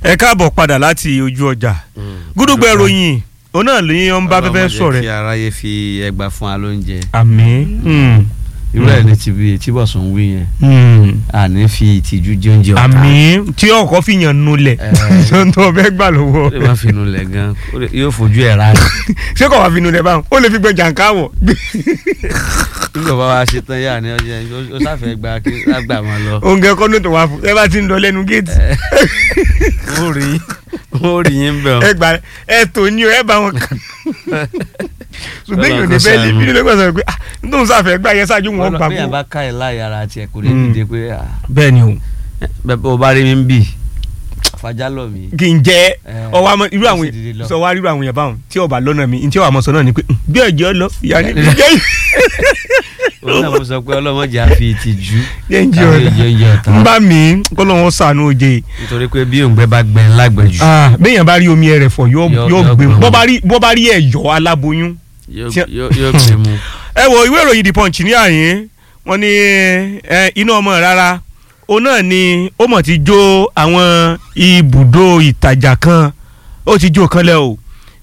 ẹ káàbọ̀ padà láti ojú ọjà gúdúgbò ìròyìn òun náà lè ń bá fẹ́fẹ́ Ọlọ́run sọ̀rọ̀ jẹ́ kí ẹ̀. aráyé fi ẹgbà fún wa lóúnjẹ àmín irú ẹ̀ ní tìbí tíbọ̀sùn wí yẹn àní fi ìtìjú jẹ oúnjẹ ọ̀tá àmín tí ọkọ̀ fi yàn nulẹ̀ Eh. tó ń tọ́ fẹ́ gbà lọ́wọ́ ó lè má fi inú lẹ̀ gan ó lè- yóò fojú ẹ̀ rà ní. ṣé kò wá fi nulẹ̀ báwọn ó lè fi gbẹ jàǹká wọ̀ nígbà bá wa ṣe tán yà ni ọjọ́ ó sáfẹ́ gba kí lágbà wọn lọ. oúnjẹ kọ́ ló tó wá fún ẹ bá ti ń lọ lẹ́nu géètì ó rí ó rí yín bẹ̀ ẹ gbà ẹ tò ní o ẹ bá wọn kàn ṣùgbọ́n èèyàn ní bẹ́ẹ̀ lè bí nílẹ̀ gbọ́dọ̀ pé ah nítorí sáfẹ́ gbà yẹn ṣáájú wọn gbà bí yàn kú. bá ká ẹ̀ láyà ara tiẹ̀ kò lè Mm. dìde pé ah, bẹ́ẹ̀ ni o bẹ́ẹ̀ bó bá rí mi ń bì fàjà lọ mi. kì í jẹ́ Eh, ọwọ́ àmọ́ irú ó àwọn sì dìde lọ. sọ wá irú àwọn yẹn báwọn tí ọba lọ́nà mi tí ọba mọ̀ sọ náà ni pé "Hmm, bí ọjọ́ lọ ìyá ni jẹ́ òun náà mo sọ pé ọlọ́mọdé á fi ìtìjú jẹ́ ń jẹ́ káwé ọ̀dà jẹ́ oúnjẹ ọ̀tá ń bá mi kọ́ lọ́wọ́ sànú oje nítorí pé bí òǹgbẹ bá gbẹ lágbẹ̀jù béèyàn bá rí omi ẹ̀rẹ̀ fọ̀ yóò Yóò- yóò yóò gbé gbé bọ́ wọn. bá rí bọ́ bá rí ẹ̀yọ́ aláboyún. yóò tí- yóò- yóò gbé mu. ẹ wo ìwé ìròyìn the punch ní àyín wọ́n ní ẹ, iná ọmọ rárá òun náà ni ó mọ̀ ti jó àwọn ibùdó ìtajà kan ó ti jó kan lẹ́ o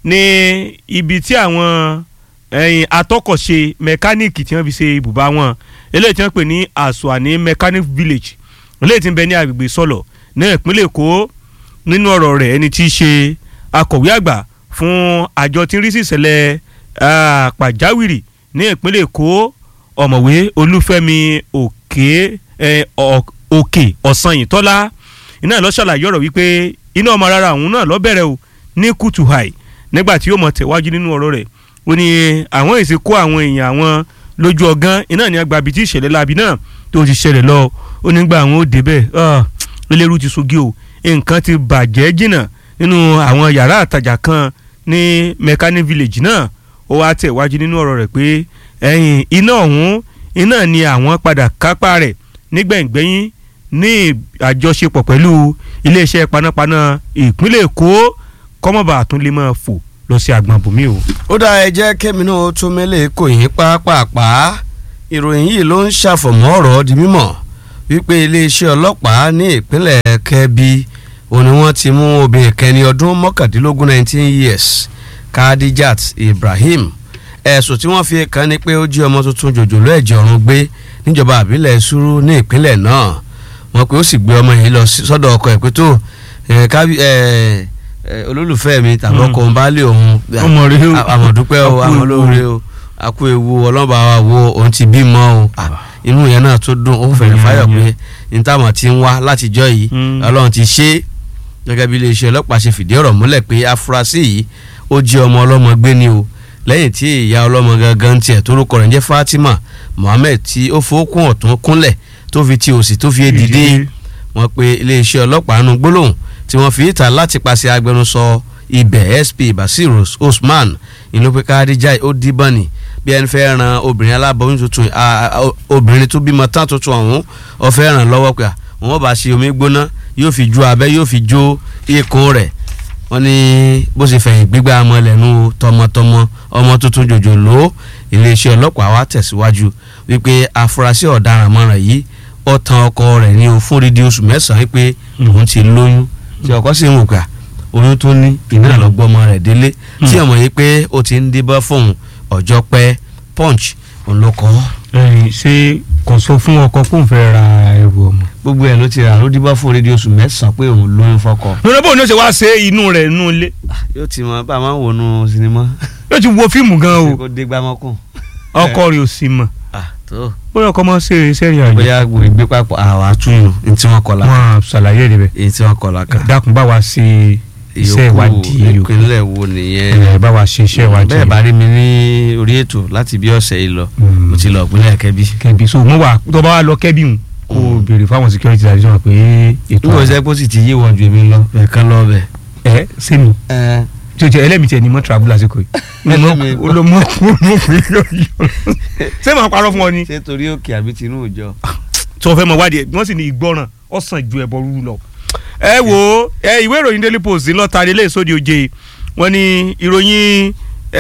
ní ibi tí àwọn ẹyin atọ́kọ̀ṣe mẹkáníìkì tí wọ́n fi ṣe ibùba wọn eléyìí tí wọ́n pè ní Àsùnwàní mechanic village eléyìí tí ń bẹ ní agbègbè sọlọ ní ìpínlẹ̀ Èkó nínú ọ̀rọ̀ rẹ̀ ẹni tí í ṣe akọ̀wé àgbà fún àjọ tí ń rí sí ìṣẹ̀lẹ̀ ah, pàjáwìrì ní ìpínlẹ̀ Èkó ọ̀mọ̀wé Olúfẹ́mi òkè eh, Ọ- òkè ọ̀sanyìntọ́lá iná ló ṣàlàyé ọ̀rọ̀ wípé iná ọmọ rárá òun náà ló bẹ̀rẹ̀ o ní kùtù hàì nígbà tí yóò mọ̀ tẹ̀wájú nínú ọ̀rọ̀ rẹ̀ ó ní àwọn èsì kó àwọn èèyàn àwọn lójú ọgán iná ní agbábi tí ìṣẹ̀lẹ̀ láabi náà tó ti ṣẹlẹ̀ lọ ó nígbà àwọn ó débẹ̀ ah, eléru ti sogi o nǹkan ti bàjẹ́ jìnnà nínú àwọn yàrá àtajà kan ní mechanic village náà ó wá tẹ̀wájú nínú ọ̀rọ̀ rẹ̀ pé ẹ̀yìn iná ọ̀hún iná ni àwọn padà kápá rẹ̀ nígbẹ̀ngbẹ́yìn ní àjọṣepọ̀ pẹ̀lú iléeṣẹ́ panápaná ìpínlẹ̀ Èkó kọ́mọ̀bà tún lè máa fò lọ sí agbọ̀nbùnmí o. ó dá ẹ jẹ́ kémi náà tó mẹ́lẹ̀ kò yín pápápá ìròyìn yìí ló ń ṣàfọ̀mọ́ ọ̀rọ̀ di mímọ̀ wípé iléeṣẹ́ ọlọ́pàá ní ìpínlẹ̀ Kẹ́bí òun ni wọ́n ti mú obìnrin kẹni ọdún mọ́kàndínlógún nineteen years Kadijat Ibrahim ẹ̀sùn tí wọ́n fi kàn ní pé ó jí ọmọ tuntun jòjòló ẹ̀jẹ̀ ọ̀run gbé níjọba àbílẹ̀ Sùúrù ní ìpínlẹ̀ náà wọ́n pé ó sì gbé ọmọ yìí lọ sí- sọ́dọ̀ ọkọ ẹ̀ pé tó ẹ̀, kábí- ẹ̀, ẹ̀, olólùfẹ́ mi tàbí Mm. ọkọ ń bá lé òun ọmọ rẹ o àmọ̀dúpẹ́ o A kú ewu. àmọ̀lóore o a kú ewu ọlọ́ba wa wo òun ti bímọ o Ah, inú yẹn náà tó dùn ó fẹ̀rẹ̀ fáyọ̀ pé nítawọn ti ń wá látijọ́ yìí Mm. ọlọ́run ti ṣe é gẹ́gẹ́ bí iléeṣẹ́ ọlọ́pàá ṣe fìdí ọ̀rọ̀ múlẹ̀ pé afurasí yìí ó jí ọmọ ọlọ́mọ gbé ni o lẹ́yìn tí ìyá ọlọ́mọ gangan tiẹ̀ torúkọ rẹ̀ ń jẹ́ Fatima Mohammed tí ó fowókùn ọ̀tún kúnlẹ̀ tó fi ti òsì tó fi dìde wọ́n pe iléeṣẹ́ ọlọ́pàá nu gbólóhùn tí wọ́n fi ìta láti pàṣẹ agbẹnusọ ibẹ̀ SP Basir Usman ìlú pé Kadija ó díbọn ni bí ẹni fẹ́ ran obìnrin aláboyún tuntun a- a- o- obìnrin tó bímọ tán tuntun ọ̀hún ó fẹ́ ràn lọ́wọ́ pé wọ́n bá ṣe omi gbóná yóò fi jó abẹ́ yóò fi jó ikùn rẹ̀ wọ́n ní bó ṣe fẹ̀yìn gbígbá ọmọ lẹ́nu tọmọtọmọ ọmọ tuntun jòjòló iléeṣẹ́ ọlọ́pàá wa tẹ̀síwájú wípé afurasí ọ̀daràn mọ́ràn yìí ó tan ọkọ rẹ̀ ní o fún dídí oṣù mẹ́sàn-án wípé òun ti lóyún tí ọkọ sì ń wò pé à, oyún tó ní iná lọ́gbọ́mọ rẹ̀ délé tí ọmọ yìí pé ó ti ń débọ́ fóun ọjọ́ pẹ́ punch òun ló kọ́ ẹ̀yin ṣé kò sọ fún ọkọ kó n fẹ́ ra ẹrù ọmọ. gbogbo ẹ̀ ló ti rà ló díbọ́ fún dídí oṣù mẹ́sàn-án pé òun lóyún fọ́kọ. lórí bóun ni ó ṣe wá ṣe inú rẹ̀ inú ilé yóò ti mọ bá a máa ń wọnú sinimá yóò ti wo fíìmù gan o kó dé gbámọ́kùn. ọkọ rẹ̀ ò sì mọ̀ tó bóyá ọkọ máa ń ṣe iṣẹ́ ìrìn àjò bóyá gbé papọ̀ àwọn àtúnyù ní tí wọ́n kọ́ la wọn ṣàlàyé rẹ̀ bẹ́ẹ̀ èyí tí wọ́n kọ́ la kan. dákun bá wa ṣe iṣẹ́ ìwádìí yòókù ìpínlẹ̀ wo nìyẹn. ẹ̀ bá wa ṣe iṣẹ́ ìwádìí bẹ́ẹ̀ bá rí mi ní orí ètò láti bí ọ̀sẹ̀ yìí lọ Mm. mo ti lọ ìpínlẹ̀ kẹ́bí. kẹbi so mo wà tó bá wà lọ kẹbi hùn kó o béèrè fáwọn security addition pé ètò níwọ̀n sẹ́ kó sì ti yé wọn ju èmi lọ bẹ́ẹ̀ kán lọ bẹ̀. ẹ sẹ́mi tí o jẹ ẹlẹ́mìí tiẹ̀ ni mo travel lásìkò yìí Ẹlẹ́mìí mo lọ mọ mo fi yọ yọ ṣé màá parọ́ fún ọ ni ṣé torí òkè àbí tinú òjọ. tí wọ́n fẹ́ mọ wádìí ẹ̀ wọ́n sì ní ìgbọràn ọ̀sán ju ẹ̀bọ rúru lọ. ẹ wo ẹ ìwé ìròyìn daily post ń lọ tari ilé ìsódì oje wọ́n ní ìròyìn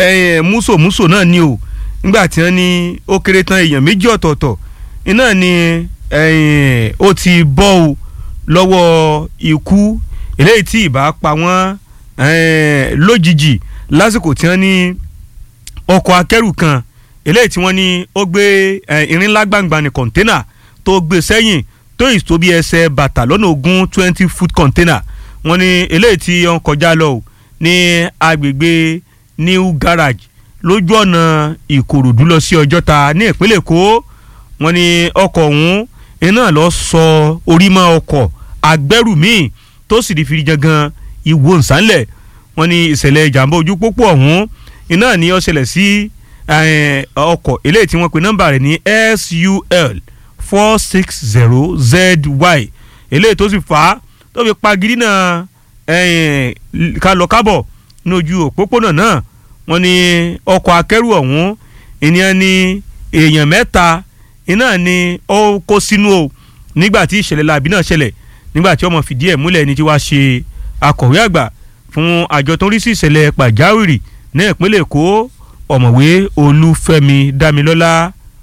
ẹ múso múso náà ni o nígbà tí wọ́n ní ó kéré tán èèyàn méjì ọ̀tọ̀ọ̀tọ̀ iná ni ẹ̀yìn ó ti bọ́ o lọ́wọ́ ikú eléyìí tí ìbá pa wọ́n eh, lójijì lásìkò tí wọ́n ní ọkọ̀ akẹ́rù kan eléyìí tí wọ́n ní ó gbé eh, irin ńlá gbàngbà ní kọ̀ńténà tó gbé sẹ́yìn tó yìí tó bí ẹsẹ̀ bàtà lọ́nà ogún twenty foot container wọ́n ní eléyìí tí wọ́n kọjá lọ o ní agbègbè new garage lójú ọ̀nà ìkòròdú lọ sí ọjọ́ta ní ìpínlẹ̀ èkó wọ́n ní ọkọ̀ ọ̀hún iná lọ sọ orí mọ́ ọkọ̀ agbẹ́rù míì tó sì di fìdí jangan ìwò nsánlẹ̀ wọ́n ní ìṣẹ̀lẹ̀ ìjàmbá ojú pópó ọ̀hún iná ni ó ṣẹlẹ̀ sí eh, ọkọ̀ eléyìí tí wọ́n pe nọ́mbà rẹ̀ ní SUL four six zero ZY eléyìí tó sì fà á tó fi pagidi náà kálọ kábọ̀ ní ojú òpópónà náà wọ́n ní ọkọ̀ akẹ́rù ọ̀hún ènìyàn ní èèyàn mẹ́ta iná ni ó kó sínú o nígbà tí ìṣẹ̀lẹ̀ láabi náà ṣẹlẹ̀ nígbà tí ọmọ fìdí ẹ̀ múlẹ̀ ní tí wàá ṣe akọ̀wé àgbà fún àjọ tó ń rí sí ìṣẹ̀lẹ̀ pàjáwìrì ní ìpínlẹ̀ èkó ọ̀mọ̀wé olúfẹ́mi dámilọ́lá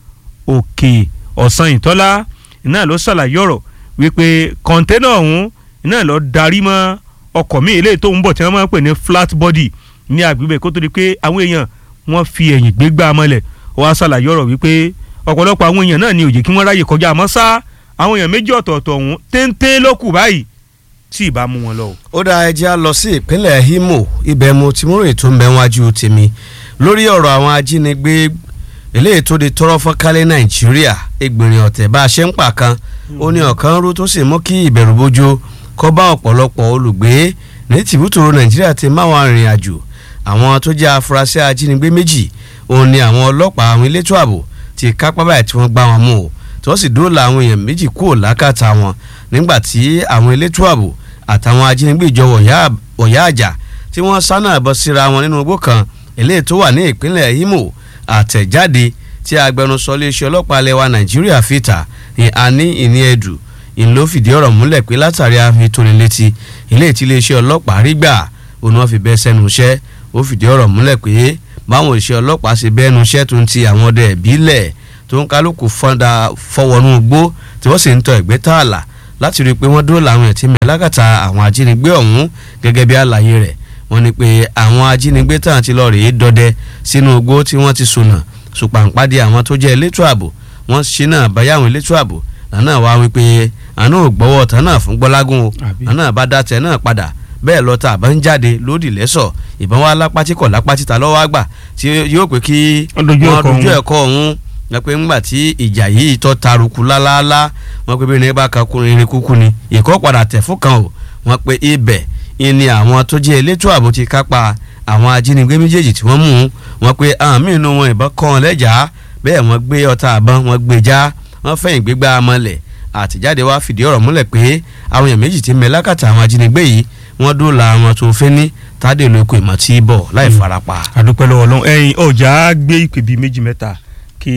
òkè ọ̀sán ìtọ́lá iná ló ṣàlàyé ọ̀rọ̀ wípé kọ̀ńténà ọ̀hún iná ló darí mọ́ ọkọ̀ míì eléyìí tó ń bọ̀ tí wọ́n máa ń pè ní flat body ní agbègbè kó tó di pé àwọn èèyàn wọ́n fi ẹ̀yìn gbégbá mọ́lẹ̀ ó wá ṣàlàyé ọ̀rọ̀ wípé ọ̀pọ̀lọpọ̀ àwọn èèyàn náà ni ó jẹ́ kí wọ́n ráyè kọjá àmọ́ sá àwọn èèyàn méjì ọ̀tọ̀ọ̀tọ̀ ọ̀hún téńté ló kù báyìí tí ì bá mú wọn lọ. ó dá ẹjẹ́ á lọ sí ìpínlẹ̀ Imo ibẹ̀ mo ti múrò ètò ń bẹ wájú tèmi lórí ọ̀rọ̀ àwọn ajínigbé eléyìí tó di tọrọ fọ́nkálẹ̀ Nàìjíríà ẹgbẹ̀rin ọ̀tẹ̀ bá a ṣe ń pa kan ó ní ọ̀kan rú tó sì mú kí ìbẹ̀rù bójó kó bá ọ̀pọ̀lọpọ̀ olùgbé ní tìbútòrò Nàìjíríà ti máwọn arìnrìn àjò àwọn tó jẹ́ afurasí ajínigbé méjì òun ni àwọn ọlọ́pàá àwọn elétò ààbò ti kápá báyìí tí wọ́n gbá wọn mú o tí wọ́n sì dóòlà àwọn èèyàn méjì kúrò lákàtà wọn nígbà tí àwọn elétò ààbò àtàwọn ajínigbé ìjọ wọ̀yá àjà tí wọ́n sáná bọ́ síra wọn nínú igbó kan eléyìí tó wà ní ìpínlẹ̀ Imo àtẹ̀jáde tí agbẹnusọ iléeṣẹ́ ọlọ́pàá ilẹ̀ wa Nàìjíríà fìtà àní ìní ẹ̀dù ìlú fìdí ọ̀rọ̀ múlẹ̀ pé látàrí àfitónilétí ilé tí iléeṣẹ́ ọlọ́pàá rí gbà òun wọn fi bẹ́ sẹ́nu iṣẹ́ ó fìdí ọ̀rọ̀ múlẹ̀ pé báwọn òṣìṣẹ́ ọlọ́pàá ṣe bẹ́ẹ̀nu iṣẹ́ tó ń ti àwọn ọdẹ ìbílẹ̀ tó ń kálukú fọ́ndà fọwọ́nú gbó tí wọ́n sì ń tọ ẹ̀gbẹ́ tààlà láti rí i pé wọ́n dúró làwọn ẹ̀tí mẹ́ lákàtà àwọn ajínigbé ọ̀hún gẹ́gẹ́ bí àlàyé rẹ̀ wọ́n ní pé àwọn ajínigbé tàn ti lọ rèé dọdẹ sínú igbó tí wọ́n ti sùnà sùpàǹpàdé àwọn tó jẹ́ elétò ààbò wọ́n ṣe náà báyà àwọn elétò ààbò lànà wá wípé àná ò gbọ́wọ́ tán náà fún gbọ́lágún o àná bá dá tẹ náà padà bẹ́ẹ̀ lọ tá a bá ń jáde lódì lẹ́sọ̀ ìbọn wa lápátí kọ̀ lápátí ta lọ́wọ́ àgbà tí yóò pé kí wọ́n dojú ẹ̀kọ́ ọ̀hún wọ́n pé ńgbà tí ìjà yìí tọ́ taruku lálálá wọ́n pé bíi ní bá kan kún irin kúkú ni ìkọ́ padà tẹ̀ fún kan o wọ́n pé ibẹ̀ ni àwọn tó jẹ́ elétò ààbò ti kápá àwọn ajínigbé méjèèjì tí wọ́n mú wọ́n pé àwọn míì nínú wọn ìbọn kọ́ wọn lẹ́jà bẹ́ẹ̀ wọ́n gbé ọta àbọn wọ́n gbé já wọ́n fẹ̀yìn gbégbá amọ̀lẹ̀ àtìjáde wa fìdí ọ̀rọ̀ múlẹ̀ pé àwọn èèyàn méjì ti mẹ́ lákàtà àwọn ajínigbé yìí wọ́n dóòlà àwọn tó fẹ́ ní tádé olóko ìmọ̀ tí ì bọ̀ láì farapa. àdúpẹ́ lọ́wọ́ lọ́wọ́ ẹ̀yin ọjà gbé ìpè bíi méjì mẹ́ta kí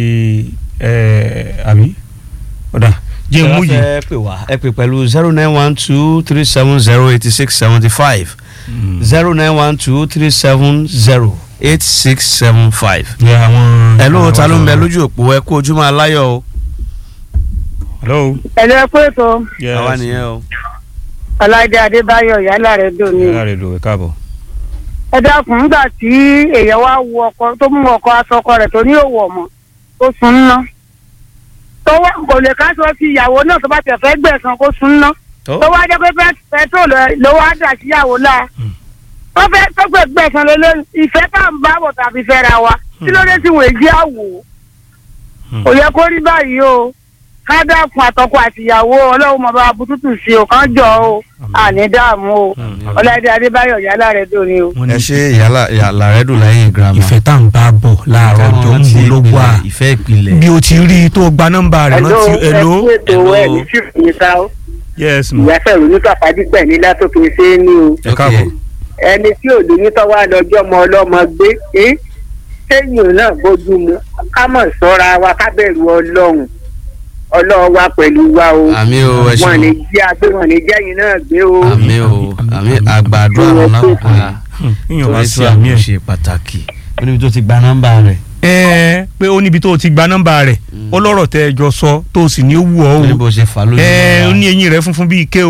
àbí ọ̀dà jẹ́ mú yìí. ẹ pè wá ẹ pè pẹ̀lú zero nine one two three seven zero eighty six seventy five zero nine one two three seven zero eight six seven five. ẹ ló ta ló ń bẹ lójú òpó ẹ kú ojúmọ́ aláyọ̀ o. hello. ẹ lọ pé tó àwa nìyẹn o. ọláìdé adébáyọ̀ yálà rẹ dùn ní. yálà rẹ dùn ẹ káàbọ̀. ẹ dákun nígbà tí èèyàn wá wo ọkọ tó mú ọkọ aṣọkọ rẹ̀ tó ní òwò ọmọ tó sun ń ná tó wá kò lè ká sọ sí ìyàwó náà tó bá tẹ̀ fẹ́ gbẹ̀san kó sun ń ná tó wá jẹ́ pé pẹ́trol ló wá dà síyàwó láà tó fẹ́ tó fẹ́ gbẹ̀san lélẹ́ ìfẹ́ tá à ń bá bọ̀ tàbí fẹ́ra wa kí ló dé tí wọ́n èjì àwò kò yẹ kó rí báyìí o ká dákun àtọkọ àtìyàwó ọlọ́run mọ̀ bá bututu sí o kán jọ o àní dààmú o ọláìdé adébáyọ̀ yálà rẹ̀ dùn ní o. ẹ ṣe yàrá yàrá rẹ dùn lẹ́yìn girama. ìfẹ́ tá à ń bá bọ̀ láàárọ̀ ọjọ́ ń bọ̀ ló wà ìfẹ́ ìpìlẹ̀. bí o ti rí i tó gba nọ́mbà rẹ̀ rántí ẹ̀ló ẹ̀ló. ẹ kú ètò ẹ̀ ní fífi ní sá o yes ma ìyá fẹ̀rù ní pàpàdé pẹ̀ ní látòkè ṣe é ní o ẹ káàbọ̀. ẹni tí ò lóyún tó wá lọ́jọ́ ọmọ ọlọ́mọ gbé é sẹ́yìn náà bójú mu ká mọ̀ sọ́ra wa ká bẹ̀rù ọlọ́run ọlọ́run wa pẹ̀lú wa o àmì o ẹ wọn ní ṣeun jí agbé wọn ní jẹ́yìn náà gbé o. àmì o àmì àgbàdo àwọn lákòókò yìí yíyan bá torí sí tí àmì àmì ẹ̀. ṣe pàtàkì ó níbi tó ti gba nọ́mbà rẹ̀ ẹ ẹ pé ó níbi tó o ti gba nọ́mbà rẹ̀ ó lọ́rọ̀ tẹ́ ẹ jọ sọ tó o sì ní ó wù ọ́ ó ní o bó ṣe fà lójú ẹ ó mọ́ra. ní eyín rẹ̀ funfun bíi ike o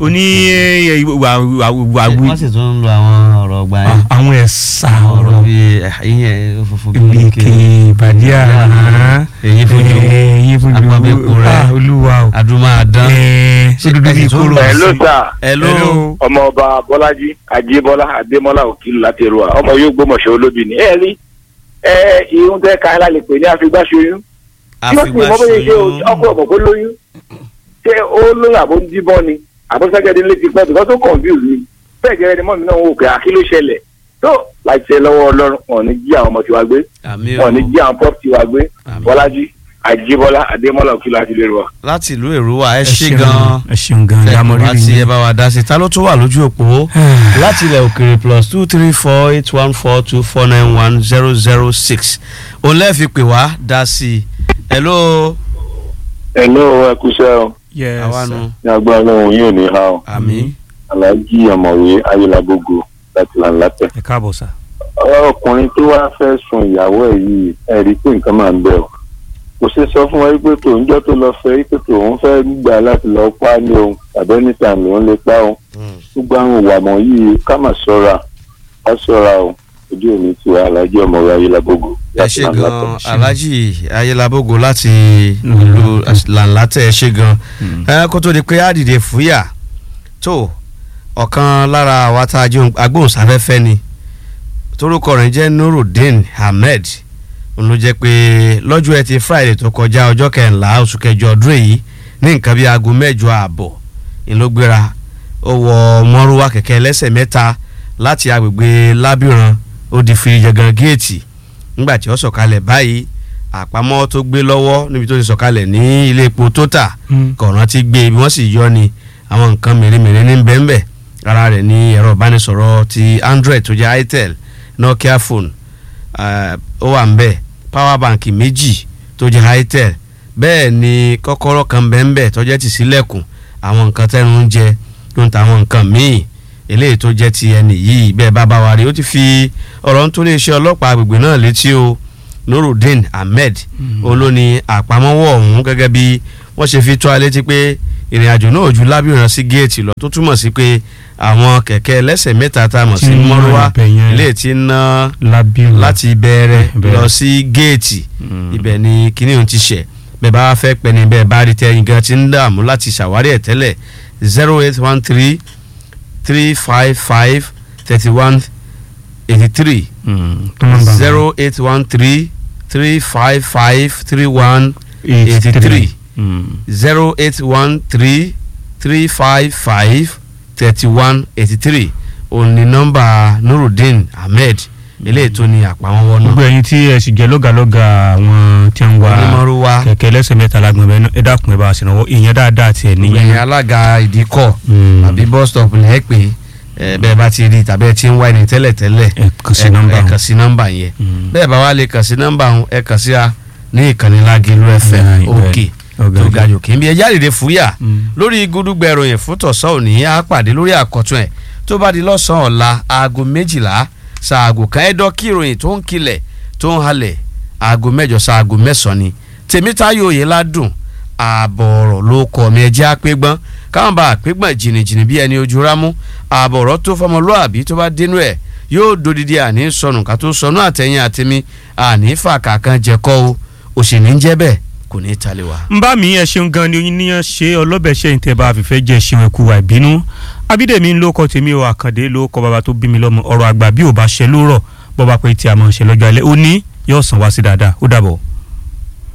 ó ní eh, wà wà wà wọ́n sì tún ń lo àwọn ọ̀rọ̀ ọgbà yẹn àwọn ẹ̀sà ọ̀rọ̀ ọ̀rọ̀ bíi eh, ìyẹn funfun ìlèkè ìbàdí àná èyí fojú èyí fojú apábẹ́pọ̀ rẹ̀. Ah, olúwa o adúmáadán Eh, Ṣé dúdú bíi ẹ̀sìn tó ń kóró bẹ̀ Hello sí. sir hello Hello. ọmọọba bọ́lájí ajébọ́lá adémọ́lá òkìlù láti èrò à ọmọ yóò gbọ́mọ̀ṣẹ́ olóbì ni ẹ rí ẹ irun tẹ́ ká ẹ lè pè ní àfigbáṣoyún tí ó sì mọ bóyá ṣe ọkọ ọmọ kó lóyún ṣé ó lóyún àbó ń díbọ́n ni àbó sẹ́gẹ́dẹ́ létí pẹ́ bìkọ́ tó confuse mi bẹ́ẹ̀ gẹ́gẹ́ ni mọ́mí náà ń wò pé àkí ló ṣẹlẹ̀ tó láti ṣe lọ́wọ́ ọlọ́run wọn ò ní jí àwọn ọmọ tiwa gbé àmì wọn ò ní o jí àwọn pop tiwa gbé Àmín. bọ́lájí ajébọ́lá adémọ́lá òkìlù láti èrò à. láti ìlú èrúwà ẹ ẹ ṣé ṣeun gan ẹ ṣeun gan yàmọ láti ẹ rírì bá wa dá sí ta ló tún wà lójú òpó láti ilẹ̀ òkèrè plus two three four eight one four two four nine one zero zero six òun lẹ́ẹ̀fi pè wá dá sí i hello ẹ ló ẹ kúṣẹ́ o yes àwa nu ní agbára òun yóò ní ha o àmì aláàjì ọ̀mọ̀wé ayélujábógo láti làǹlàtẹ̀. ẹ káàbọ̀ sà ọkùnrin tó wá fẹ́ sun ìyàwó ẹ̀ yìí ẹ̀ rí i pé nǹkan máa ń bẹ̀ ọ́ kò ṣe sọ fún wa pé tòun jọ́ tó lọ fẹ́ pé tòun fẹ́ gbà láti lọ pa á ní òun tàbí níta lòun lè pa òun gbogbo àwọn ìwà mọ̀ yìí ká mà ṣọ́ra ká ṣọ́ra o ojú òní ti wà aláàjì ọ̀mọ̀wé ayélujábógo ẹ ṣé gan alhaji ayélujábógo láti ìlú làǹlàtẹ̀ ẹ ṣé gan ẹ kó tó di pé á dìde fúyà tó ọ̀kan lára àwa tá a jẹ́ agbóhùnsáfẹ́fẹ́ ni torúkọ rẹ̀ jẹ́ nurudeen ahmed òun ló jẹ́ pé lọ́jọ́ ẹtì friday tó kọjá ọjọ́ kẹrìnlá oṣù kẹjọ ọdún èyí ní nǹkan bíi aago mẹ́jọ ààbọ̀ ni ló gbéra ó wọ mọ́rúwá kẹ̀kẹ́ ẹlẹ́sẹ̀ mẹ́ta láti agbègbè lábìrán ó di fìrìjàgàn géètì nígbà tí ó sọ̀kalẹ̀ báyìí àpamọ́ tó gbé lọ́wọ́ níbi tó ti sọ̀kalẹ̀ ní ilé epo total kọ̀ọ̀ràn ti gbé ibi wọ́n sì yọ ni àwọn nǹkan mèremère ní bẹ́ẹ̀nbẹ́ ara rẹ̀ ní ẹ̀rọ ìbánisọ̀rọ̀ ti android tó jẹ́ itel nokia phone eh, ó wà ń bẹ̀ power bank méjì tó jẹ́ itel bẹ́ẹ̀ ni kọ́kọ́rọ́ kan bẹ́ẹ̀nbẹ́ tó jẹ́ ti sílẹ̀kùn àwọn nǹkan tẹ́nu ń jẹ tó ń ta àwọn nǹkan míì eléyìí tó jẹ́ ti ẹnì yìí bẹ́ẹ̀ bá bá wa rí ó ti fi ọ̀rọ̀ ń tó lè ṣe ọlọ́pàá agbègbè náà létí o nurudeen ahmed olóni àpamọ́wọ́ ọ̀hún gẹ́gẹ́ bí wọ́n ṣe fi tó a létí pé ìrìn àjò náà ju lábìrán sí géètì lọ tó túmọ̀ sí pé àwọn kẹ̀kẹ́ ẹlẹ́sẹ̀ mẹ́ta tá a mọ̀ sí Tí ń ná mọ́rúwá ibẹ̀ yẹn. ilé tí ń ná lábìrún láti bẹ̀rẹ̀ Bẹ̀rẹ̀. lọ sí géètì Mm. ibẹ̀ ni kíní ohun ti ṣẹ̀ bẹ́ẹ̀ bá fẹ́ pẹ́ ni bẹ́ẹ̀ bá rí tẹ́yìn gan ti ń dààmú láti ṣàwárí ẹ̀ tẹ́lẹ̀ zero eight one three three five five thirty one eighty three zero eight one three three five five three one eighty three zero eight one three three five five thirty one eighty three òní nọ́mbà nurudeen ahmed eléyìí tó ní àpamọ́wọ́ náà gbogbo ẹ̀yin tí ẹ sì jẹ́ lọ́gàlọ́gà àwọn tí ń wa onímọ̀rúwá kẹ̀kẹ́ ẹlẹ́sẹ̀ mẹ́ta lágbọ̀n bẹ́ẹ̀ náà ẹ dákun ẹ bá a ṣèrànwọ́ ìyẹn dáadáa tiẹ̀ ìyẹn níyẹn. alága ìdíkọ̀ Mm. àbí bus stop lẹ́ẹ̀ pé ẹ, bẹ́ẹ̀ bá ti rí tàbí ẹ ti ń wá ẹni tẹ́lẹ̀ tẹ́lẹ̀ ẹ kàn sí ẹ- nọ́mbà ẹ wọn. kàn sí nọ́mbà yẹn Mm. bẹ́ẹ̀ bá wá lè kàn sí nọ́mbà wọn ẹ kàn sí a ní ìkànnì Lágẹ̀lú FM Bẹ́ẹ̀, òkè ọ̀gá tó ọ̀gá. ga jòkè nbí ẹjá dìde fúyà Mm. lórí gúdúgbẹ ìròyìn fún tọ̀sán òní á pàdé lórí àkọ́tún ẹ̀ tó bá di lọ́sàn-án ọ̀la aago méjìlá ṣaago kan ẹ̀dọ́ kí ìròyìn tó ń kilẹ̀ tó ń halẹ̀ aago mẹ́jọ ṣaago mẹ́sàn-án ni tèmítáyò òye ládùn ààbọ̀ ọ̀rọ̀ ló kọ́ mi ẹjẹ́ àpégbọ́n káwọn bá àpégbọ́n jìnnìjìnnì bí ẹni ojú rámú ààbọ̀ ọ̀rọ̀ tó fọmọlúàbí tó bá dénú ẹ̀ yóò dodidi àní sọnù ká tó sọnù àtẹ̀yìn àtẹ̀mí àní fàkà kan jẹ́kọ́ o òṣèlú ń jẹ́ bẹ́ẹ̀ kò ní í talẹ̀ wá. ń bá mi ẹ ṣeun gan ni oyin níyàn ṣe ọlọ́bẹ̀ ṣe ìtẹ̀ bá fìfẹ́ jẹ́ ṣeun ẹ̀kú wa ìbínú abídèmí ń lóko tèmi o àkàndé lóko bàbá tó bí mi lọ́mọ ọ̀rọ̀ àgbà bí ò bá ṣe lórọ̀ bọ́ bá pé tí a máa ṣe lọ́jọ́ alẹ́ ó ní yóò sàn wá sí dáadáa ó dàbọ̀.